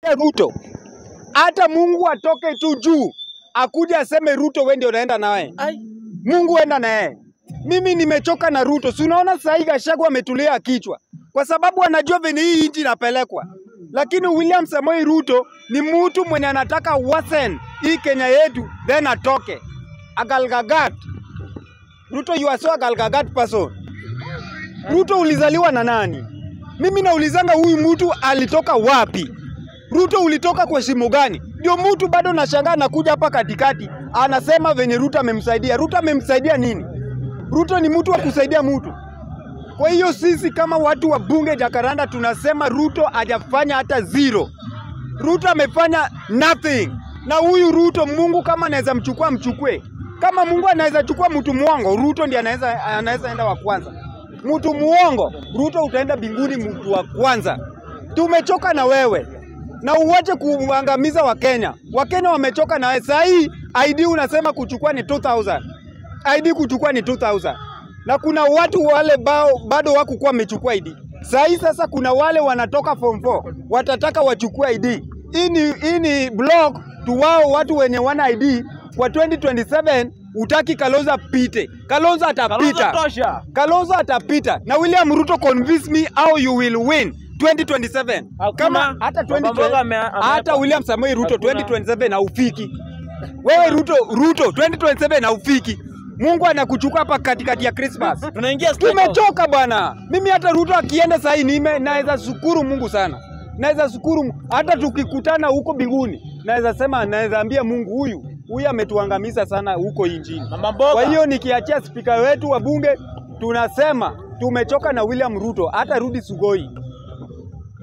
Ruto, hata Mungu atoke tu juu akuja aseme Ruto, wewe ndio unaenda naye. Ai. Mungu enda na yeye. Mimi nimechoka na Ruto. Si unaona sasa hivi Gachagua ametulia kichwa kwa sababu anajua venye hii nchi inapelekwa, lakini William Samoei Ruto ni mtu mwenye anataka wasen hii Kenya yetu then atoke agalgagat. Ruto, you are so agalgagat person. Ruto ulizaliwa na nani? Mimi naulizanga huyu mtu alitoka wapi? Ruto ulitoka kwa shimo gani? Ndio mtu bado nashangaa nakuja hapa katikati anasema venye Ruto amemsaidia. Ruto amemsaidia nini? Ruto ni mtu wa kusaidia mtu. Kwa hiyo sisi kama watu wa bunge Jakaranda tunasema Ruto hajafanya hata zero. Ruto amefanya nothing. Na huyu Ruto, Mungu kama anaweza mchukua mchukue. Kama Mungu anaweza chukua mtu muongo, Ruto ndiye anaweza anaweza enda wa kwanza. Mtu muongo, Ruto utaenda mbinguni mtu wa kwanza. Tumechoka na wewe na uwache kuangamiza Wakenya. Wakenya wamechoka na wewe. Saa hii ID unasema kuchukua ni 2000. ID kuchukua ni 2000. Na kuna watu wale bao, bado wakukuwa wamechukua ID. Saa hii sasa kuna wale wanatoka form 4 watataka wachukue ID. Hii ni, hii ni block tu wao watu wenye wana ID kwa 2027 utaki Kalonzo pite. Kalonzo atapita. Kalonzo tosha. Kalonzo atapita na William Ruto convince me how you will win 2027. Hakuna. Kama hata Baba 2020 Mboga ame- ame- hata William Samoei Ruto Hakuna. 2027 haufiki. Wewe Ruto Ruto 2027 haufiki. Mungu anakuchukua hapa katikati ya Christmas. Tunaingia State House. Tumechoka bwana. Mimi hata Ruto akienda sasa nime naweza shukuru Mungu sana. Naweza shukuru Mu- hata tukikutana huko mbinguni. Naweza sema naweza ambia Mungu huyu huyu ametuangamiza sana huko injini. Mama Mboga. Kwa hiyo nikiachia spika wetu wa bunge tunasema tumechoka na William Ruto, hata rudi Sugoi.